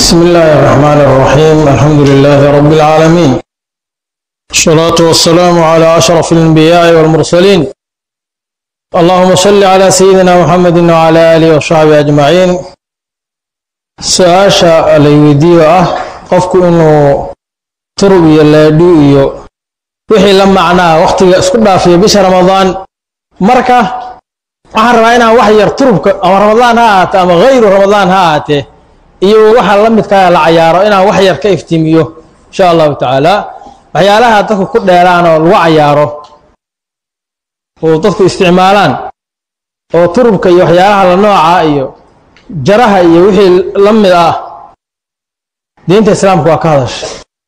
بسم الله الرحمن الرحيم الحمد لله رب العالمين الصلاة والسلام على أشرف الأنبياء والمرسلين اللهم صل على سيدنا محمد وعلى آله وصحبه أجمعين su-aasha layweydiiyo ah qofku inuu turub iyo leedhu iyo wixii la macnaa wakhtiga isku dhaafiyo bisha ramadaan marka waxaan rabaa inaan wax yar turubka ama ramadaan ha ahaatee ama hayru ramadaan ha ahaatee iyo waxa la midkaa la cayaaro inaan wax yar ka iftiimiyo insha allahu tacaala waxyaalaha dadku ku dheeraan oo lagu cayaaro oo dadku isticmaalaan oo turubka iyo waxyaalaha la nooca iyo jaraha iyo wixii la mid ah diinta islaamka waa ka hadasha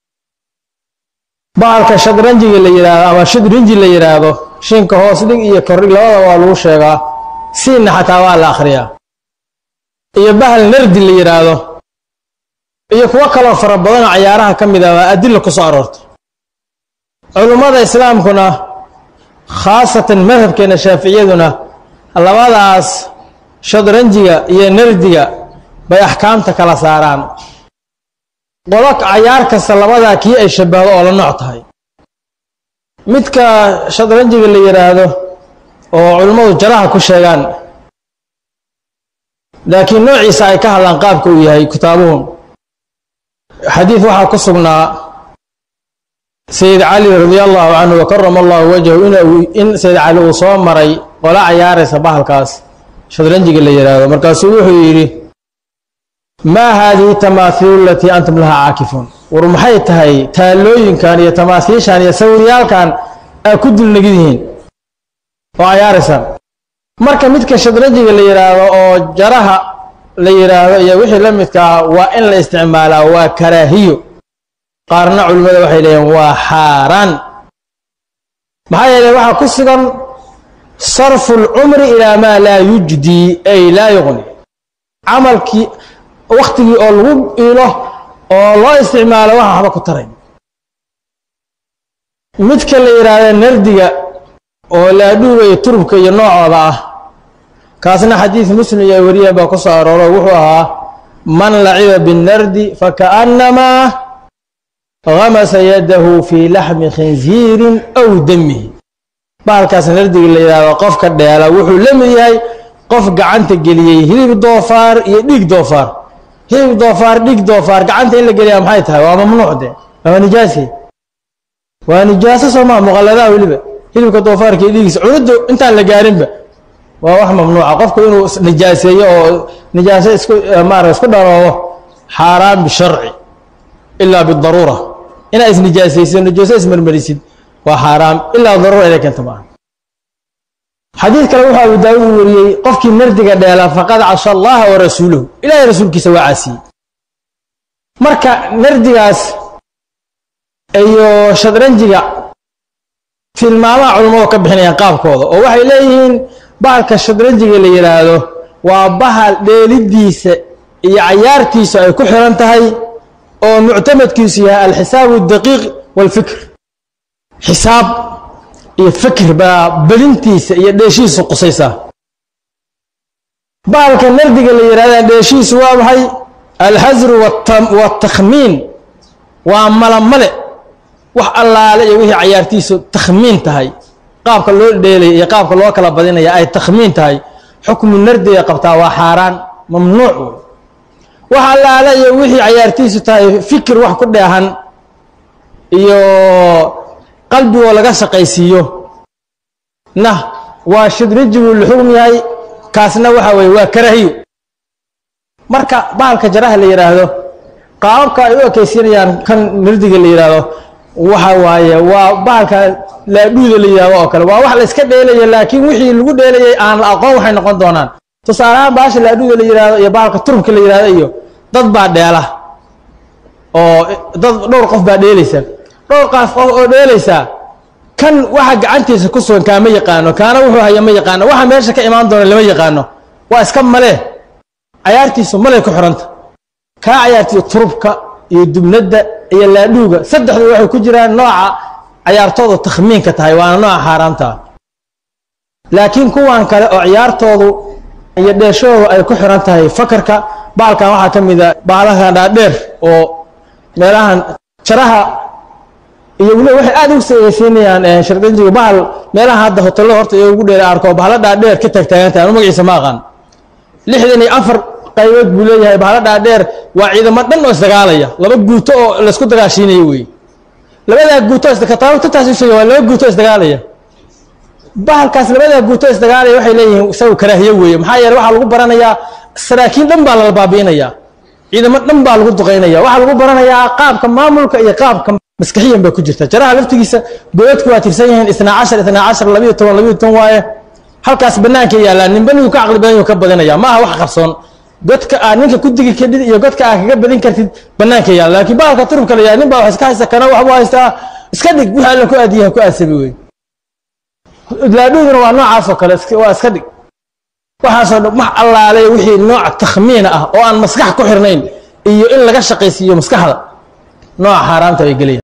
bahalka shadranjiga la yidhaahdo ama shadrinji la yidhaahdo shinka hoos dhig iyo kordhig labada waa lagu sheegaa siinna xataa waa la akhriyaa iyo bahal nardi la yidhaahdo iyo kuwo kaloo fara badanoo cayaaraha ka mid ah waa adilla ku soo aroortay culummada islaamkuna khaasatan madhabkeena shaaficiyaduna labadaas shadranjiga iyo nardiga bay axkaamta kala saaraan qolo cayaar kasta labadaa kii ay shabbahdo oo la nooc tahay midka shadranjiga la yidhaahdo oo culimmadu jaraha ku sheegaan laakiin noociisa ay ka hadlaan qaabka uu yahay kitaabuhum xadiid waxaa ku sugnaa sayid cali radia allahu canhu wa karama allahu wajhahu in sayid cali uu soo maray qolo cayaaraysa bahalkaas shadranjiga la yidhaahdo markaasuu wuxuu yidhi maa haadihi tamaathiilu alatii antum lahaa caakifuun war maxay tahay taallooyinkan iyo tamaathiishan iyo sawiryaalkan aa ku dulnegid yihiin oo cayaaraysaan marka midka shadranjiga la yidhaahdo oo jaraha la yidhaahdo iyo wixii la midkaa waa in la isticmaalaa waa karaahiyo qaarna culimmada waxay leeyihin waa xaaraan maxaa yeeley waxaa ku sugan sarfu lcumri ilaa maa laa yujdii ay laa yuqni camalkii wakhtigii oo lagu ilo oo loo isticmaalo waxa waxba ku taray midka la yidhaahda nardiga oo laadhuuga iyo turubka iyo noocooda ah kaasna xadiid muslim iyo wariyeen baa ku soo arooro wuxuu ahaa man laciba binnardi fakaannamaa gamasa yadahu fii laxmi khinziirin aw damihi bahalkaas nardiga la yidhaahdo qofka dheela wuxuu la mid yahay qof gacanta geliyey hilib doofaar iyo dhiig doofaar hilib doofaar dhiig doofaar gacanta in la geliyaa maxay tahay waa mamnuuc de waa nijaasi waa nijaaso soomaa muqalladaha weliba hilibka doofaarka iyo dhiigiisa cunuddu intaan la gaarinba waa wax mamnuuca qofku inuu nijaaseeyo oo nijaaso isku maara isku dharoobo xaaraan bisharci ilaa bidaruura inaa isnijaasaysid nijaaso ismarmarisid waa xaaraam ilaa daruura inay keento maaha xadiid kale wuxuu abu daawuud wariyey qofkii nardiga dheela faqad casha allaha wa rasuulahu ilahay rasuulkiisa waa caasiyey marka nardigaas iyo shadranjiga tilmaamaha culummadu ka bixinayaan qaabkooda oo waxay leeyihiin bahalka shadranjiga la yidhaahdo waa bahal dheelidiisa iyo cayaartiisu ay ku xiran tahay oo muctamadkiisu yahay alxisaabu daqiiq walfikr xisaab iyo fikir baa bedintiisa iyo dheeshiisu qusaysaa bahalka nardiga la yidhahda dheeshiisu waa maxay alxasru watakhmiin waa malamale wax allaale iyo wixii cayaartiisu takhmiin tahay qaabka loo dheelaya iyo qaabka loo kala badinaya ay takhmiin tahay xukmu nardiga qabtaa waa xaaraan mamnuuc wax allaale iyo wixii cayaartiisu tahay fikir wax ku dheehan iyo qalbigoo laga shaqaysiiyo na waa shadrijiguu la xugm yahay kaasna waxa weye waa karahiyo marka bahalka jaraha la yidhaahdo qaababka ay u ekaysiinayaan kan nardiga la yidhaahdo waxa waaye waa bahalka laadhuuda la yidhahdo oo kale waa wax la iska dheelaya laakiin wixii lagu dheelayay aan la aqoon waxay noqon doonaan tusaaleahaan bahasha laadhuuda la yidhahdo iyo bahalka turubka la yidhahdo iyo dad baa dheela oo dad dhowr qof baa dheelaysa dhowr qaaf qof oo dheelaysaa kan waxa gacantiisa ku sugan kaama yaqaano kaana wuxuu haya ma yaqaano waxa meesha ka imaan doona lama yaqaano waa iska malee cayaartiisu malay ku xiranta kaa cayaartiisu turubka iyo dubnadda iyo laadhuuga saddexdu waxay ku jiraan nooca cayaartoodu takhmiinka tahay waana nooca xaaraamta ah laakiin kuwan kale oo ciyaartoodu iyo dheeshahooda ay ku xiran tahay fakarka bahalkan waxaa ka mid a bahalahan dhaadheer oo meelahan jaraha iyo weliba waxay aad ugu sayeysiinayaan shardanjiga bahal meelaha hadda hotelada horta iyo ugu dheer arko bahalo dhaadheer ka taagtaagantahay anu magaciisa ma aqaan lixdan iyo afar qaybood buu leeyahay bahalo dhaadheer waa ciidamo dhan oo isdagaalaya laba guuto oo laysku dagaashiinayo wey labadaa guuto kataabtaas sheega waa laba guuto isdagaalaya bahalkaas labadaa guuto isdagaalaya waxay leeyihiin isaga karaahiye weeye maxaa yeele waxaa lagu baranayaa saraakiin dhan baa lala baabi'inayaa ciidamo dhan baa lagu duqaynaya waxaa lagu baranayaa qaabka maamulka iyo qaabka maskaxiyan bay ku jirta jaraha laftigiisa goodadku waa tirsan yihiin isnaa cashar isnaa cashar labiyo toban labiyo toban waaye halkaas banaanka yaallaan ninba ninkuu ka caqli badan yuu ka badinaya ma aha wax qarsoon godka aad ninka ku digi kadhid iyo godka aad kaga badin kartid banaanka yaalla laakiin bahalka turubka la yahay nin baa wax iska haysta kana waxbuu haystaa iska dhig wixii alla ku aadiyaha ku aadsabi wey laadhuuduna waa noocaas oo kale waa iska dhig waxaasoo dhan wax allaale wixii nooc takhmiina ah oo aan maskax ku xirnayn iyo in laga shaqaysiiyo maskaxda nooca xaaraamta ay gelayaan